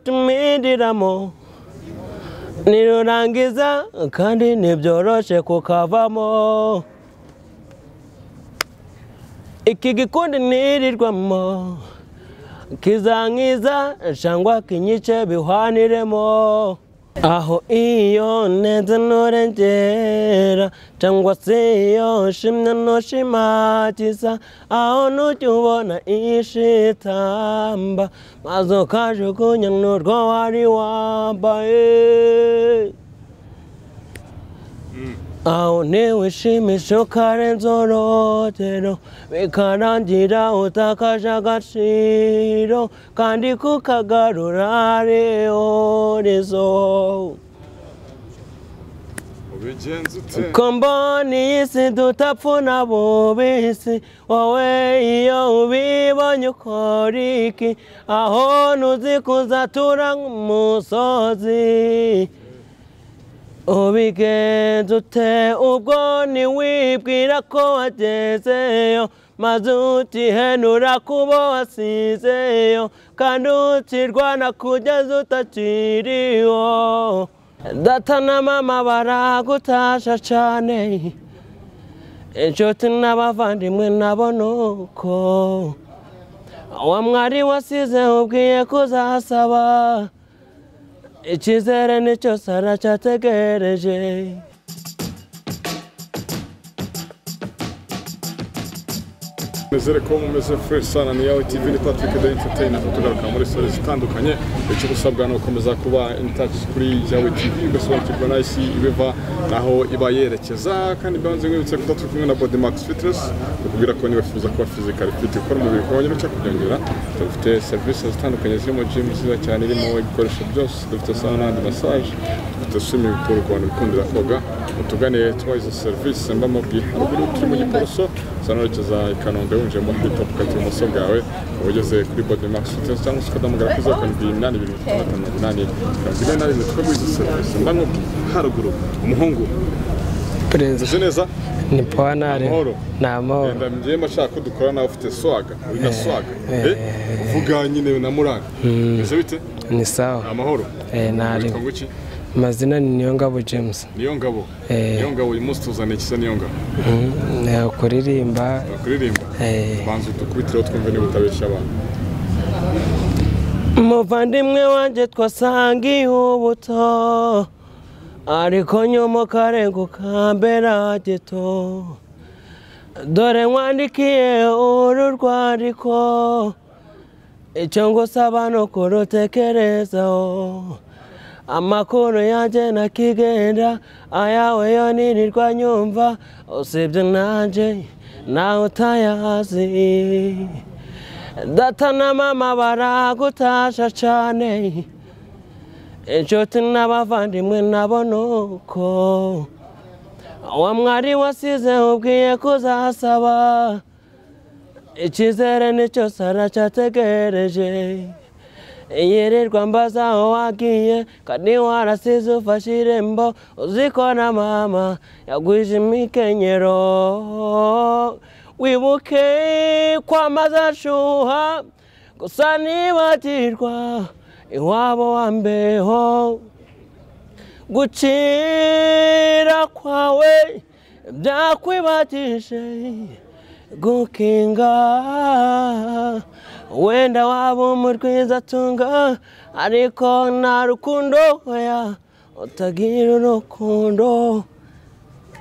akagatumiriramo nirurangiza kandi ntibyoroshye kukavamo iki gikundi nirirwamo kizankiza cyangwa kinyice bihwaniremo aho iyo neza nturengera cyangwa se iyo nshimye ntushimagiza aho nujya ubona ishitamba maze ukajugunya n'urwo wari wambaye aho ntiwishimishe ukarenza urugero bikarangira utakaje agaciro kandi kukagarura reorizo ubigenza ute komboni y'isi dutapfuna bubisi wowe iyo ubibonye ukora iki aho ntuzi kuzatura nk'umusozi ubigenza ute ubwo ntiwibwira ko wagezeyo maze utihenura kubo wasizeyo kandi utirwana kugeza utakiriho data na mama baragutasha cyane inshuti n'abavandimwe nabo ni uko wa mwari wasize ubwiye kuzasaba icyizere nicyo sara cyategereje nizere ko mumeze fresh sana ni yawe tv ni patrick de entertainment tugaruka muri stories zitandukanye icyo usabwa ni ugukomeza kuba in touch kuri yawe tv ugasobanukirwa n'isi ibiva naho iba yerekeza kandi byanze nkwibutse ko turi kumwe na body max fitness bakubwira ko niba wifuza kuba physically fit ukora umubiri ukaba wongera uca kubyongera dufite serivisi zitandukanye zirimo gym nziza cyane irimo ibikoresho byose dufite sauna na massage dufite swimming pool ku bantu bikundira koga mutugane tuba izo serivisi mba mubwiye haruguru turi mu giporoso usa n'urekeza i kanombe winjiyemo hita ukata ibumoso bwawe uba ugeze kuri body max fitness cyangwa se ukaduhamagara kuri zeru karindwi iminani ibiri mirongo itanu na munani mirongo ine na rimwe tukaba muri izo serivisi mba mubwiye haruguru umuhungu perezida uzi neza ni puwanare Amahoro. ni amahoro Wenda njyewe mashaka ko dukora nawe ufite swaga wina swaga eh uvuga nyine na muranga ese bite ni sawa amahoro Eh, ntari witwa nguki amazina ni niyongabo james niyo ngabo Eh. niyo ngabo uyu munsi tuzaniye ikiza niyo ngabo Mm, ni ukuririmba kuririmba eh. banza udukubitiro twumve niba utabeshya abantu umuvandimwe wanjye twasangiye ubuto ariko nyuma ukarenguka mbere gito dore nkwandikiye uru rwandiko icyo ngusaba ni ukurutekerezaho amakuru yanjye nakigenda ayawe yo nirirwa nyumva usibye nanjye nawe utayazi data na mama baragutasha cyane inshuti n'abavandimwe nabo ni uko wa mwari wasize ubwiye kuzasaba icyizere nicyo sara cyategereje yirirwa mbaza aho wagiye kandi warasize ufashe irembo uzikora mama yagwije imikenyero wibuke kwamaza nshuha gusa nibagirwa iwabo wambeho gucira kwawe byakwibagije gukinga wenda waba umurwiza atunga ariko nta rukundo oya utagira urukundo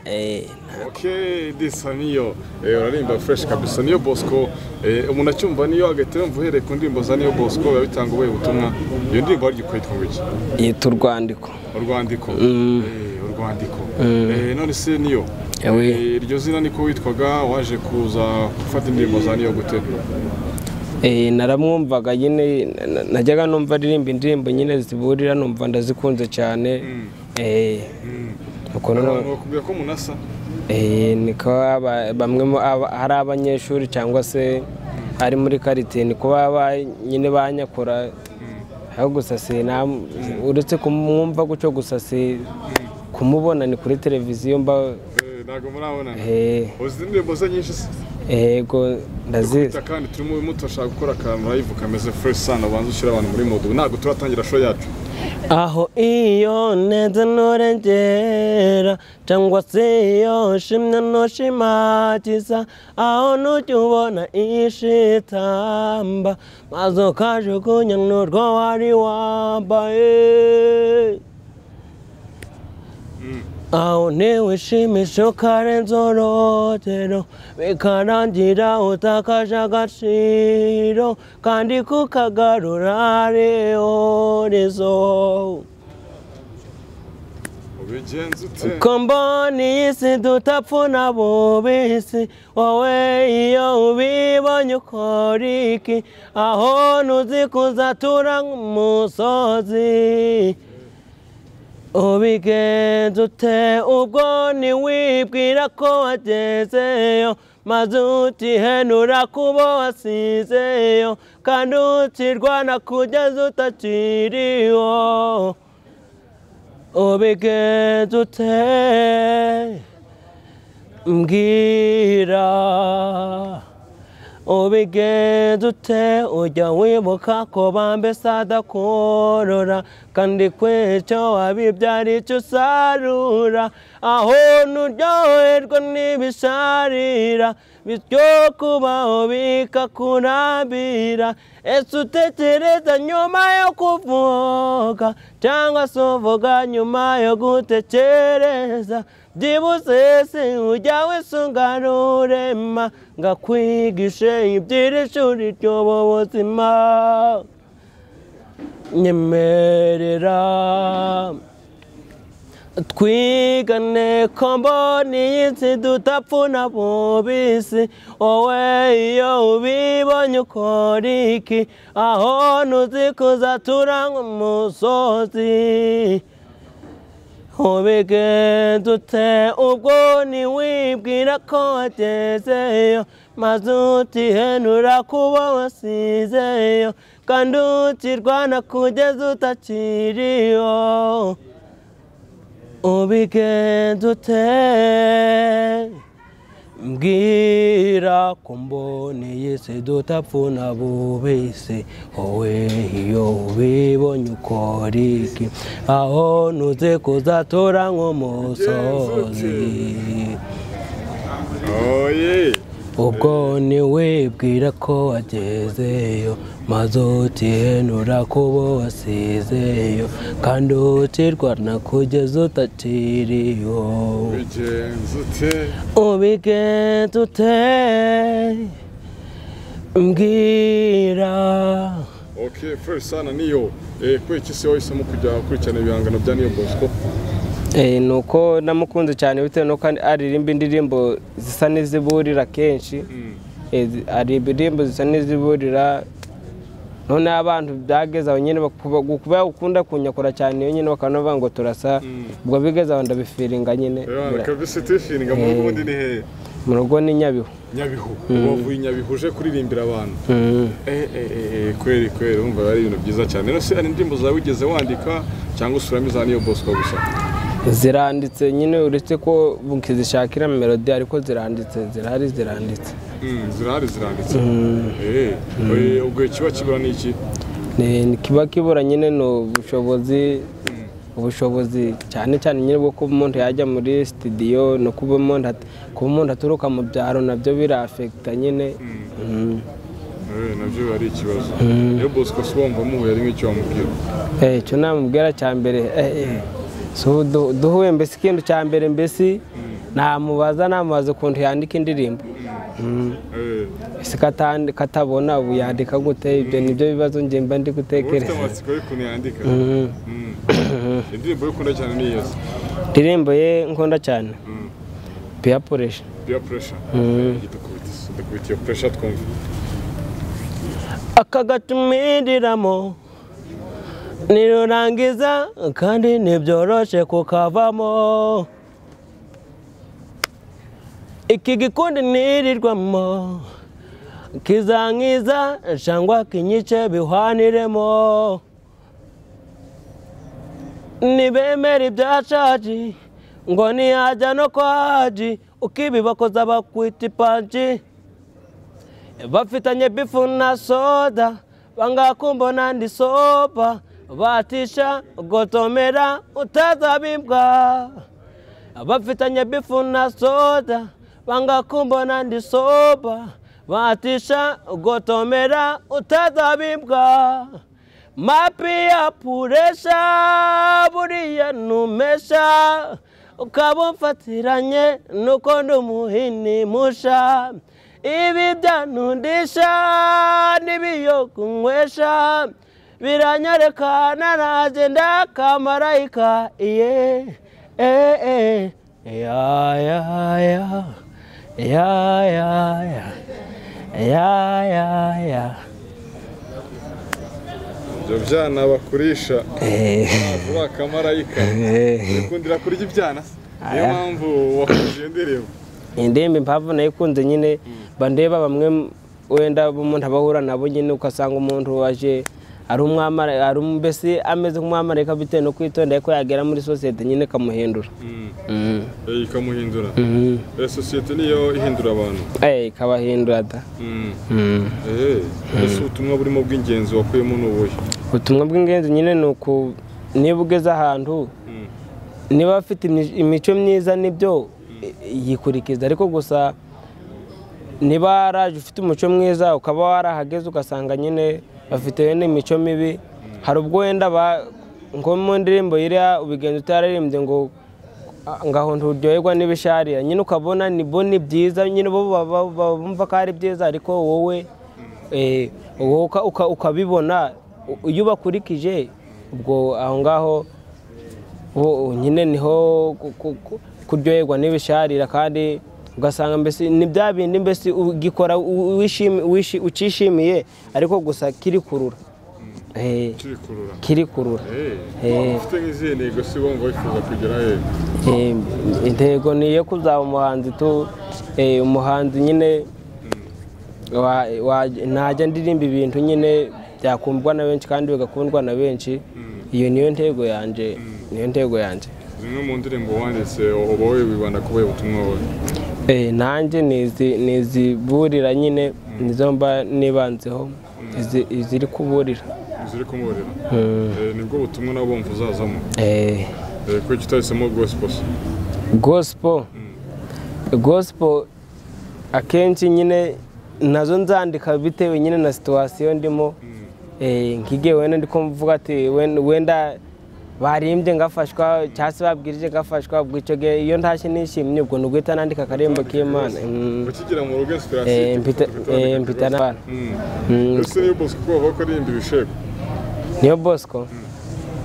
Eh, Okay, disa niyo eh, urarimba fresh kabisa niyo Bosco eh, umuntu acyumva niyo agahita yumva uhereye ku ndirimbo za niyo Bosco biba bitanga ubuhe butumwa iyo ndirimbo waryo kwitwa nguki yita urwandiko urwandiko Eh, urwandiko Eh, none se niyo Ewe. Eh, iryo zina niko witwaga waje kuza gufata indirimbo za niyo gute Eh, naramwumvaga nyine na- na- najyaga numva aririmba indirimbo nyine ziburira numva ndazikunze cyane Eh, nuko noneho, abantu bakubwira ko munasa eh, niko aba- bamwe mu- aba- hari abanyeshuri cyangwa se ari muri karitiye niko baba nyine banyakura aho gusa si nam- uretse kumwumva gutyo gusa si kumubona ni kuri televiziyo mba Eh, ntabwo murabonana eh, uzi indirimbo ze nyinshi se yego ndazizi Gusa kandi turimo muto ashaka gukora akantu live kameze fresh sana ubanza ushyira abantu muri modu ntabwo turatangira show yacu aho iyo neza nturengera cyangwa se iyo shimye ntushimagiza aho ntujya ubona ishitamba maze ukajugunya n'urwo wari wambaye aho ntiwishimishe ukarenza urugero bikarangira utakaje agaciro kandi kukagarura reorezo ubigenza ute ko mbona iyi si dutapfuna bubisi wowe iyo ubibonye ukora iki aho ntuzi kuzatura nk'umusozi ubigenza ute ubwo ntiwibwira ko wagezeyo maze utihenura kubo wasizeyo kandi utirwana kugeza utakiriho ubigeze ute mbwira ubigeze ute ujya wibuka ko bambese adakorora kandi kwecyo wabibyara icyo usarura aho nuryoherwa n'ibisharira bityo kubaho bikakurambira ese utekereza nyuma yo kuvuga cyangwa se uvuga nyuma yo gutekereza byibuze ese ujya wese ungarurema ngakwigishe iby'irishuri ry'ubu buzima nyemerera twigane ko mbona iyi nsi dutapfuna bubisi wowe iyo ubibonye ukora iki aho ntuzi kuzatura nk'umusozi ubigenda ute ubwo ntiwibwira ko wagezeyo maze utihenura kuba wasizeyo kandi utirwana kugeza utakiriho ubigenda ute mbwira ko mboneye se dutapfuna bubese wowe iyo ubibonye ukora iki aho ntuze kuzatora nk'umusozi oye ubwo ntiwibwira ko wagezeyo maze utihenura kubo wasizeyo kandi utirwana kugeza utakiriho ubigenza ute ubigenza ute mbwira okay fresh sana niyo eh kwiki se wahisemo kujya gukurikirana ibihangano bya niyo bosco ni uko namukunze cyane bitewe n'uko aririmba indirimbo zisa n'iziburira kenshi Eh, zi- hari indirimbo zisa n'iziburira noneho abantu byageze aho nyine kuba ukunda kunyakura cyane iyo nyine bakaba bavuga ngo turasa ubwo bigeze aho ndabifiringa nyine rero Bira- kabisa utishinga mu rugo ubundi ni hehe mu rugo ni nyabihu nyabihu wavuye i nyabihu uje kuririmbira abantu Mm. Eh, eh, eh, eh, kweli kweli wumva biba ari ibintu byiza cyane rero se hari indirimbo zawe wigeze wandika cyangwa usuramo iza niyo bosco gusa ziranditse nyine uretse ko mukizishakira melodi ariko ziranditse zirahari ziranditse Mm, zirahari ziranditse Eh, eh, ubwo kiba kibura ni iki Ni- ni kiba kibura nyine ni ubushobozi ubushobozi cyane cyane nyine bwo kuba umuntu yajya muri sitidiyo no kuba umuntu at- kuba umuntu aturuka mu byaro nabyo birafekita nyine Mm. Eh, nabyo biba ari ikibazo niyo bosco si wumva muhuye ari nk'icyo wamubwira Eh, icyo namubwira cya mbere eh, eh, si ubu du- duhuye mbese ikintu cya mbere mbese namubaza namubaza ukuntu yandika indirimbo Mm. Eh, ese kata- katabona ubu yandika gute ibyo nibyo bibazo njye mba ndi uba ufite gutekereza amatsiko y'ukuntu yandika Mm. Mm. indirimbo yo ukunda cyane ni iyo se indirimbo ye nkunda cyane peer pressure biya puresha Mm. dukubita se, dukubita iyo puresha twumva aka gatumiriramo nirurangiza kandi ntibyoroshe kukavamo iki gikundi nirirwamo kizankiza cyangwa kinyice bihwaniremo nibemera ibyashaji ngo ntiyajya no kwa haji ukibibakoza bakwita ipanji bafitanye bifu na soda bangakumbona ndi soba batisha gotomera utazabibwa bafitanye bifu na soda bangakumbona ndi soba batisha gotomera utazabibwa mapi ya puresha buriya numesha ukaba umfatiranye nuko ndi umuhini musha ibi byanundisha n'ibiyo kunywesha biranyerekana nagenda kamarayika iye eh, eh. ya ya ya ya ya ya ya ya ya ibyo byana bakurisha Eh, vuba akamarayika eh. ukundira kurya ibyana se? niyo mpamvu wakoze iyo ndirimbo indembe impamvu nayikunze nyine bandeba bamwe wenda umuntu abahura nabo nyine ugasanga umuntu waje ari umwamara ari um- mbese ameze nk'umwamarayika bitewe no kwitonda ko yagera muri sosiyete nyine ikamuhindura Mm. Eh, ikamuhindura Mhm. Eh, sosiyete niyo ihindura abantu Eh, ikabahindura da Mm. Mm. Eh, ese ubutumwa burimo bw'ingenzi wakuyemo ni ubuhe ubutumwa bw'ingenzi nyine ni uku niba ugeze ahantu Mm. niba afite imi- imico myiza nibyo i- yikurikiza ariko gusa niba waraje ufite umuco mwiza ukaba warahageze ugasanga nyine bafite wenda imico mibi hari ubwo wenda ba- nko mu ndirimbo iriya ubigenza utararirimbye ngo "Ah, ngaho nturyoherwa n'ibisharira nyine ukabona ni bo ni byiza nyine bo baba- baba bumva ko ari byiza ariko wowe eh, wowe uka- uka- ukabibona u- iyo ubakurikije ubwo aho ngaho ubu nyine niho ku- ku- ku- kuryoherwa n'ibisharira kandi ugasanga mbese ni bya bindi mbese ugikora u- wishimi- wishi- ukishimiye ariko gusa kirikurura Eh, kirikurura kirikurura Eh, Eh. ufite nk'izihe ntego se wumva wifuza kugera he Eh, intego ni iyo kuzaba umuhanzi tu eh, umuhanzi nyine wa- wa- ntajya ndirimba ibintu nyine byakundwa na benshi kandi bigakundwa na benshi iyo niyo ntego yanjye niyo ntego yanjye zimwe mu ndirimbo wanditse uba wibanda kuba ubutumwa wawe Eh, nanjye nizi- niziburira nyine nizo mba nibanzeho izi- iziri kuburira ziri kumurira Eh, nibwo butumwa nabo bumva uzazamo Eh, Eh, kuki utahisemo gospel se? gospel gospel akenshi nyine nazo nzandika bitewe nyine na situwasiyo ndimo Eh, nk'igihe wenda ndi kumvuga ati wen- wenda barimbye ngafashwa cyangwa se babwirije ngafashwa ubwo icyo gihe iyo ntashye nishimye ubwo ni uguhita nandika akarembo k'imana Mm. ukigera mu rugo Eh, inspiration mpita eh, mpita n'abantu Mm. ese niyo bosco ko bavuga ko aririmba ibishego niyo bosco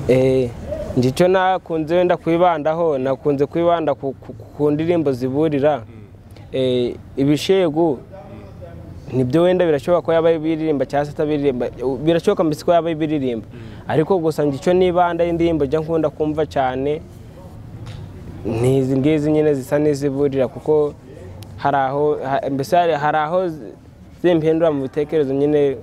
eh njye icyo nakunze wenda kwibandaho nakunze kwibanda ku, ku, ku ndirimbo ziburira eh, ibishegu nibyo wenda birashoboka ko yaba biririmba cyangwa se atabiririmba birashoboka mbese ko yaba biririmba ariko gusa njye icyo nibanda y'indirimbo njya nkunda kumva cyane ni izi ngizi nyine zisa n'iziburira kuko hari aho ha- mbese hari- hari aho zi- zimpindura mu bitekerezo nyine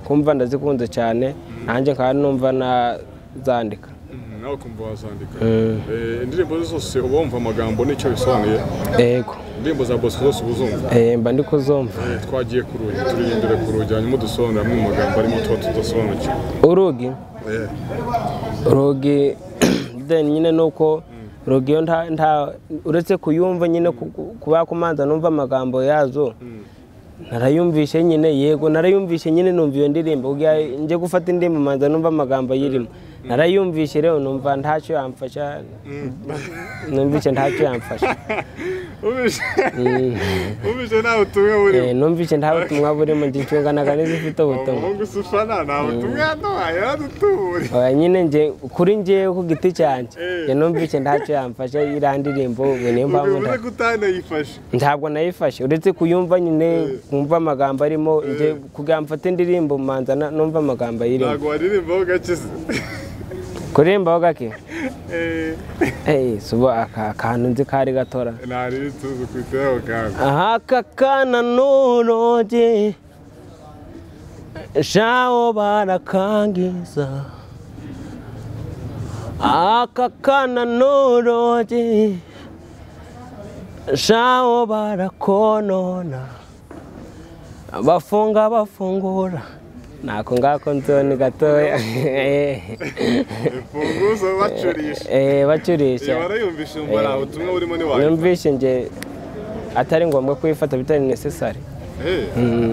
kumva ndazikunze cyane nanjye nkaba numva nazandika Mm, nawe ukumva wazandika Eh, indirimbo ze zose uba wumva amagambo n'icyo bisobanuye yego indirimbo za bosco zose uba uzumva eh, mba ndi kuzumva Eh, twagiye ku rugi turi imbere ku rugi hanyuma udusobanurira amwe mu magambo arimo tuba tudasobanukiwe urugi Eh, rugi then nyine ni uko rugi yo nta- nta- uretse kuyumva nyine ku- ku- kuba kumanza numva amagambo yazo narayumvishe nyine yego narayumvishe nyine numva iyo ndirimbo ubwo ya- njye gufata indirimbo manza numva amagambo ayirimo narayumvishe rero numva ntacyo yamfasha numva icyo ntacyo yamfasha ubishe ubishe nta butumwa burimo Eh, numva icyo nta butumwa burimo njye ncunganaga n'izifite ubutumwa umuhungu se ufana nta butumwa yaduhaye yaradutuburiye Oya nyine nje kuri njyewe ku giti cyanjye Eh. njye numvise ntacyo yamfasha iriya ndirimbo ubu niyo mpamvu ubivuze nta- ko utanayifashe ntabwo nayifashe uretse kuyumva nyine kumva amagambo arimo njye kugira mfate indirimbo manza na- numva amagambo ayirimo ntabwo waririmbaho gake se kuririmbaho gake Eh, Eh, suba aka kantu nzi kari gatora nta riri tuzi ku iteho kandi aka kana nuroge shawo barakangiza aka kana nuroge shawo barakonona bafunga bafungura ntako ngako nzoni gatoya imfunguzo bacurisha Eh, bacurisha yaba yumvishe mbona ubutumwa burimo ni wayo yumvishe nge atari ngombwa kuyifata bitari necessary Eh,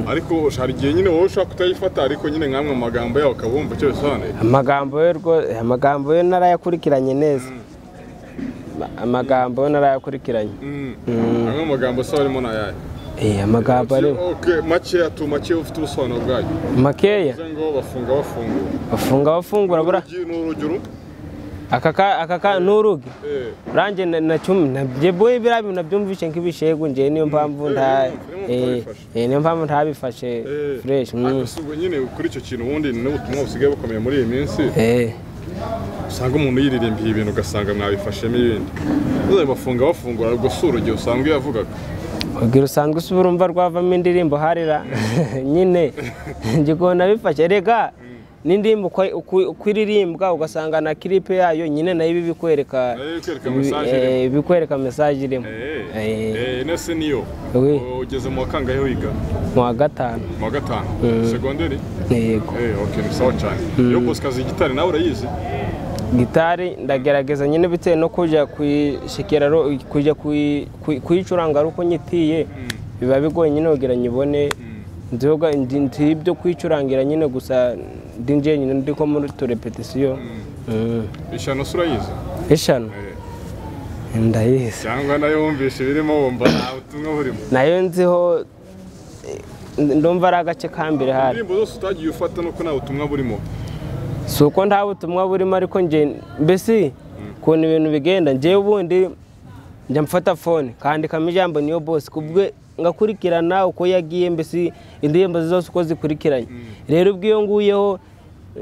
ariko hari igihe nyine wowe ushobora kutayifata ariko nyine nkamwe mu magambo yawe ukaba wumva icyo bisobanuye amagambo yo rwo- amagambo yo narayakurikiranye neza amagambo yo narayakurikiranye Mm. amwe mu magambo se arimo ni ayahe Eh, amagambo ari Okay, makeya tu makeya ufite ubusobanuro bwayo makeya bivuze ngo bafunga bafungura bafunga bafungura bura Urugi ni urugero aka ka- aka ka ni urugi Eh, urange na- na cumi nabyo boye biriya bintu nabyumvishe nk'ibishegu ngewe niyo mpamvu nta Urimo eh, utabifashe. eh, niyo mpamvu ntabifashe eh. fresh mm. Ariko si ubwo nyine kuri icyo kintu ubundi ni n'ubutumwa busigaye bukomeye muri iyi minsi eh usanga umuntu yiririmbiye ibintu ugasanga mwabifashemo ibindi Uzaye bafunga bafungura ubwo si urugero usanga iyo yavugaga ubwira usanga usubira urumva rwavamo indirimbo harira nyine ngikunda bifashe rega n'indirimbo uko- uko- uko iririmbwa ugasanga na kiripe yayo nyine nayo iba ibikwereka Eh, ikwereka ibi- message eh, irimo. ibikwereka mesaje irimo Eh, Eh, eh, ino se niyo Oui. ugeze mu wa kangahe wiga mu wa gatanu mu wa gatanu segonderi yego Eh, okay, ni sawa cyane iyo bosikazi gitari nawe urayizi gitari ndagerageza nyine bitewe no kujya kuyishikira ro- kujya kuyi- kuyi- kuyicuranga ari uko nyitiye biba bigoye nyine kugira ngo ibone nzoga ndi- ndi ibyo kuyicurangira nyine gusa ndi nje nyine ndi ko muri turepetisiyo ishyano se urayizi eshanu Eh, ndayizi cyangwa nayo wumvisha ibirimo wumva nta butumwa burimo nayo nziho eh, ndumva ari agace ka mbere hari indirimbo zose utagiye ufata nuko nta butumwa burimo si uko nta butumwa burimo ariko nge mbese ukuntu ibintu bigenda ngewe ubundi njya mfata fone kandikamo ijambo niyo bose kubwe ngakurikirana uko yagiye mbese indirimbo ze zose uko zikurikiranye rero ubwo iyo nguyeho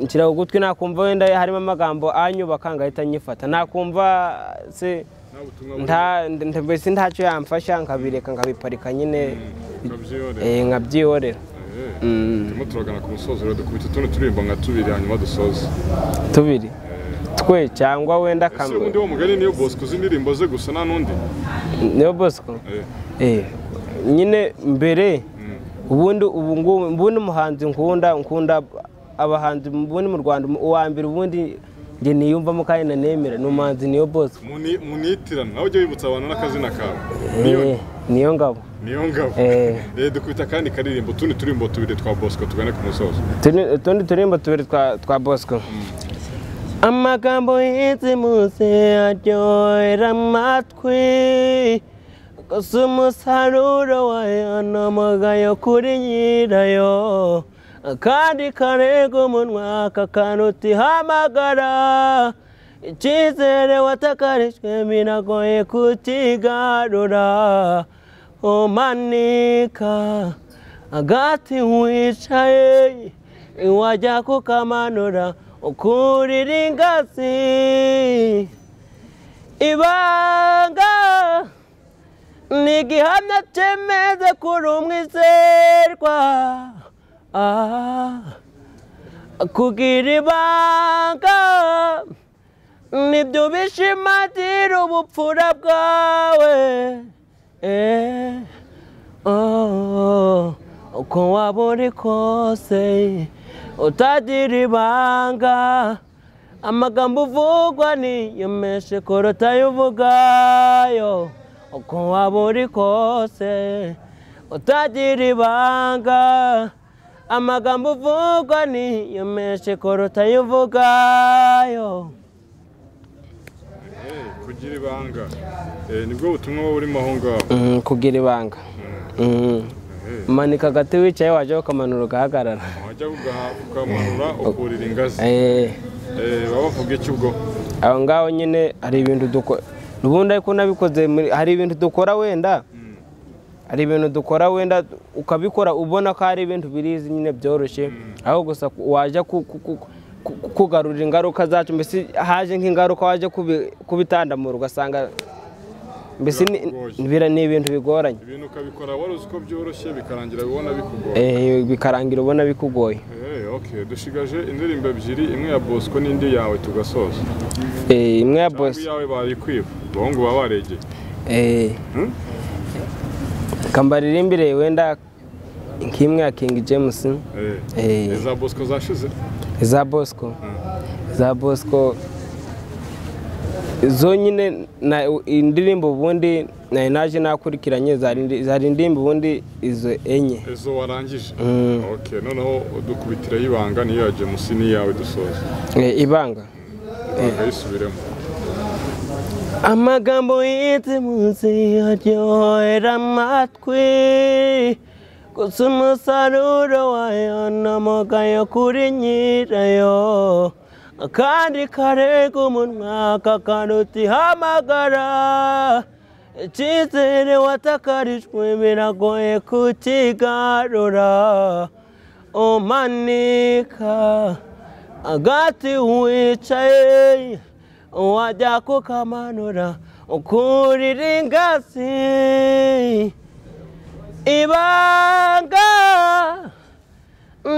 nshyira ku gutwi nakumva wenda harimo amagambo anyubaka ngahita nyifata nakumva se nta butumwa burimo nta nta- mbese ntacyo yamfasha nkabireka nkabiparika nyine ukabyihorera eh, nkabyihorera Eh, Mm. turimo turagana ku musozo rero dukubita utundi turirimbo nka tubiri hanyuma dusoze tubiri twe cyangwa wenda ese ubundi kamwe wo mugani niyo bosco uzi indirimbo ze gusa nta n'undi niyo bosco Eh, Eh, nyine mbere ubundi ubu ngubu ubundi umuhanzi nkunda nkunda abahanzi ubundi mu Rwanda uwa mbere ubundi njye niyumvamo kandi nanemera ni umuhanzi niyo bose muni- munitirana nawe ujya wibutsa abantu n'akazina kawe niyo Eh, niyo ngabo niyo ngabo Eh. Eh, dukubita akandi karirimbo utundi turirimbo tubiri twa bosco tugane ku musozo Turi- utundi turirimbo tubiri twa twa bosco amagambo y'insi munsi aryohera amatwi gusa umusaruro wayo ni umugayo kuri nyirayo akandi karega umunwa kakanuta ihamagara icyizere watakarijwe biragoye kutigarura umanika agati wicaye iwajya kukamanura ukurira ingazi ibanga ni igihamya cyemeza kuri umwizerwa Ah, kugira ibanga nibyo bishimatira ubupfura bwawe Eh, oh, uko waba uri kose utagira ibanga amagambo uvugwa niyo menshi kuruta ayo uvugayo uko waba uri kose utagira ibanga amagambo uvugwa niyo menshi kuruta ayo uvugayo Eh, kugira ibanga Eh, nibwo butumwa wowe urimo aho ngaho kugira ibanga manika agati wicaye wajya ukamanura ugahagarara wajya ugaha- ukamanura ukurira ingazi Eh, baba bavuga iki ubwo aho ngaho nyine hari ibintu dukora ubundi ariko nabikoze muri- hari ibintu dukora wenda hari ibintu dukora wenda ukabikora ubona ko hari ibintu birizi nyine byoroshye aho gusa ku- wajya ku- ku- ku- ku- kugarura ingaruka zacu mbese haje nk'ingaruka wajya kubi- kubitandamura ugasanga mbese ni- Birakugoye. bira- ni ibintu bigoranye ibintu ukabikora wari uzi ko byoroshye bikarangira ubona bikugoye Eh, bikarangira ubona bikugoye Eh, okay dushigaje indirimbo ebyiri imwe ya bosco n'indi yawe tugasoza Eh, imwe ya Cyangwa bose iyawe barikwiba abahungu baba baregeye Eh. Hmm? Kambaririmbire wenda nk'imwe ya King James Eh. Eh, za Bosco zashize iza bosco iza bosco zonyine na indirimbo ubundi nari naje nakurikiranye zari indi- zari indirimbo ubundi izo enye izo warangije okay noneho dukubitira y'ibanga niyo ya James n'iyawe dusoza Eh, ibanga ayisubiremo amagambo yitse munsi aryohera amatwi gusa umusaruro wayo ni amugayo kuri nyirayo akandi karega umunwa kakaruta ihamagara icyizere watakarijwe biragoye kukigarura umanika agati wicaye wajya kukamanura ukurira ingazi ibanga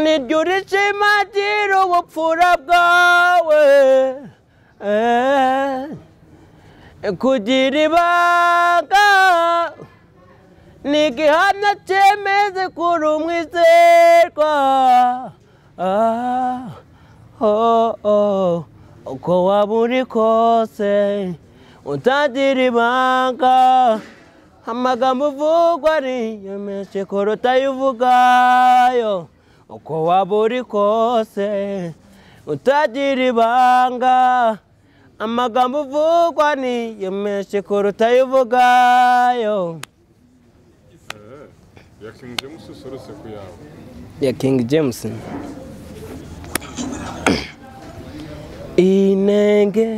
niryo rishimagira ubupfura bwawe Eh, kugira ibanga ni igihamya cyemeze kuri umwizerwa Ah, oh, oh. uko waba uri kose utagira ibanga amagambo uvugwa ariyo menshi kuruta ayo uvugayo uko waba uri kose utagira ibanga amagambo uvugwa niyo menshi kuruta ayo uvugayo ya King James usoretse ku yawe ya King James. Inenge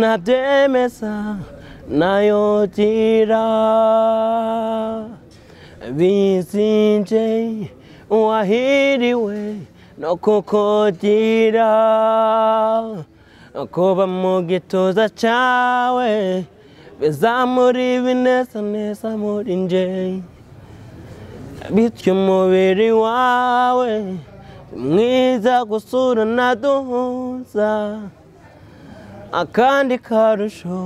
nabyemeza nayogira bizinje wahiriwe no kukugira kuba mu gituza cyawe bizamuri bineza neza muri njye bityo umubiri wawe mwiza gusura naduhuza akandi karusho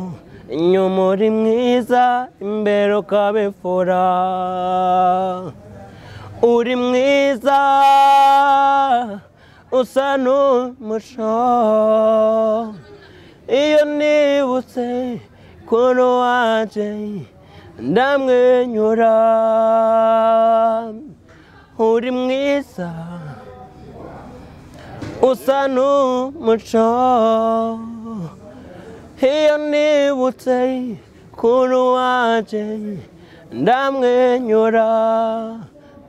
inyuma uri mwiza imbere ukabifura uri mwiza usa n'umuco iyo nibutse kuri waje ndamwenyura uri mwiza usa n'umuco iyo nibutse kuri waje ndamwenyura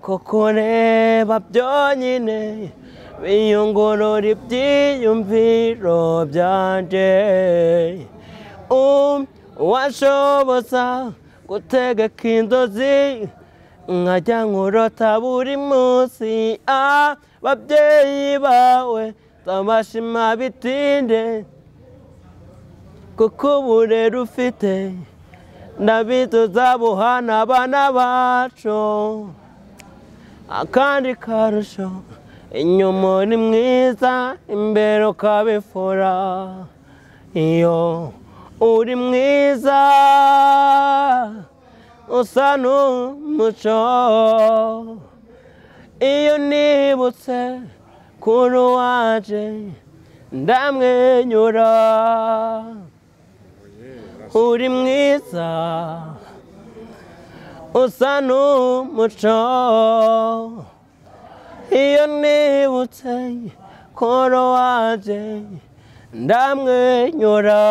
kuko ureba byonyine biyungurura ibyiyumviro byanjye Um, washoboza gutegeka inzozi nkajya nkurota buri munsi ababyeyi bawe ndabashima bitinde kuko uburere ufite ndabiduza buhana abana bacu akandi karusho inyuma uri mwiza imbere ukabifura iyo uri mwiza usa n'umuco iyo nibutse kuri uwaje ndamwenyura uri mwiza usa n'umuco iyo nibutse koro waje ndamwenyura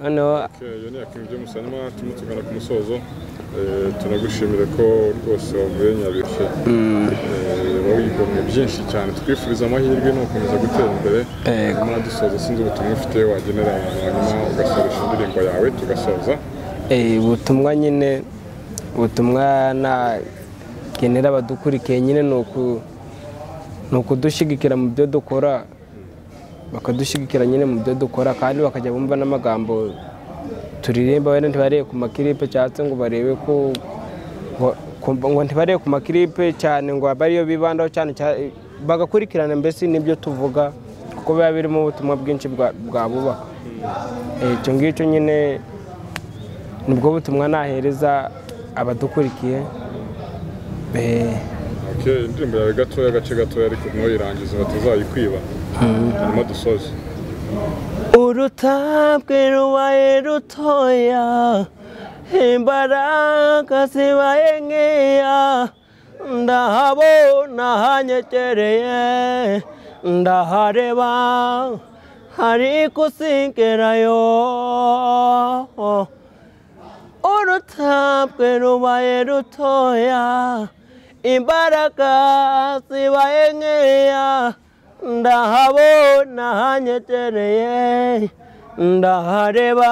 noneho Okay, iyo ni ya King James hanyuma turimo tugana ku musozo Eh, tunagushimire ko rwose wavuye nyabishe wigomwe byinshi cyane twifuriza amahirwe ni ugukomeza gutera imbere Yego. hanyuma dusoza sinzi ubutumwa ufite wagenera abantu hanyuma ugasoresha indirimbo yawe tugasoza eh, ubutumwa nyine ubutumwa nagenera abadukurikiye nyine ni uku- ni ukudushyigikira mu byo dukora bakadushyigikira nyine mu byo dukora kandi bakajya bumva n'amagambo turirimba wenda ntibarebe ku makiripe cyangwa se ngo barebe ko ngo- ko- ngo ntibarebe ku makiripe cyane ngo abe ariyo bibandaho cyane cyane- bagakurikirana mbese n'ibyo tuvuga kuko biba birimo ubutumwa bwinshi bwa- bwabubaka Eh, icyo ngicyo nyine nibwo butumwa nahereza abadukurikiye Eh, Okay, indirimbo yawe gatoya agace gatoya ariko ntuyirangize batazayikwiba hanyuma dusoze urutabwe rubaye rutoya imbaraga zibaye nkeya ndahabona hanyegereye ndahareba ariko singerayo urutabwe rubaye rutoya imbaraga zibaye nkeya ndahabona hanyegereye ndahareba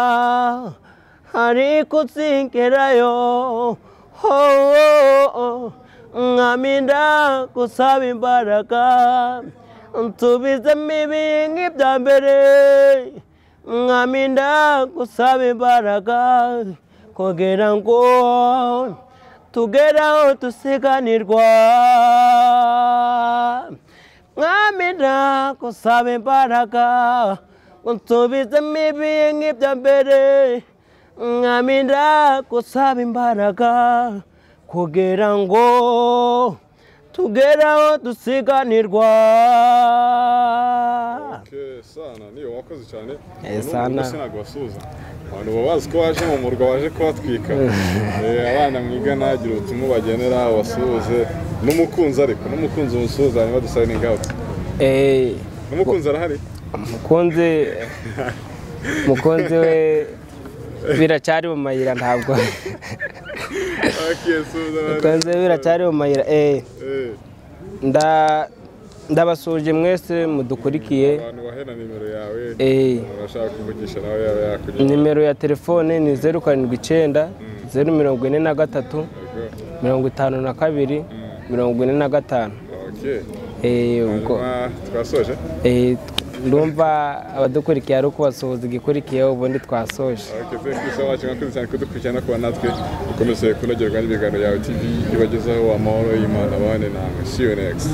ariko singerayo ho nkaminda gusaba imbaraga nsubizemo ibi nk'ibya mbere nkaminda gusaba imbaraga kugira ngo tugere aho dusiganirwa nkamira gusaba imbaraga unsubizemo ibi nk'ibya mbere nkamira gusaba imbaraga kugira ngo tugere aho dusiganirwa Okay, sana niyo wakoze cyane Eh, Ubu Sana. n'ubwo sinago basuhuza abantu baba bazi ko waje mu murwa waje kubatwika Eh, abana mwigana gira ubutumwa bagenera basuhuze n'umukunzi ariko n'umukunzi umusuhuza hanyuma dusayininga awuti eh, n'umukunzi arahari mukunzi mukunzi we biracyari mu mayira ntabwo Okay, suhuza abandi. mukunzi we biracyari mu mayira eh, Eh, nda- ndabasuje mwese mudukurikiye abantu bahena nimero yawe eh, urashaka kuvugisha nawe yaba yakugira nimero ya telefone ni zeru karindwi icyenda zeru mirongo ine na gatatu mirongo itanu na kabiri mirongo ine na gatanu Okay. Eh, ubwo hanyuma twasoje Eh, ndumva abadukurikiye ari ukubasuhuza igikurikiyeho ubundi twasoje Okay, thank you so much mwakoze cyane kudukurikirana kuba natwe ukomeze kunogerwa n'ibiganiro yawe tv ibagezaho amahoro y'imana bane namwe see you next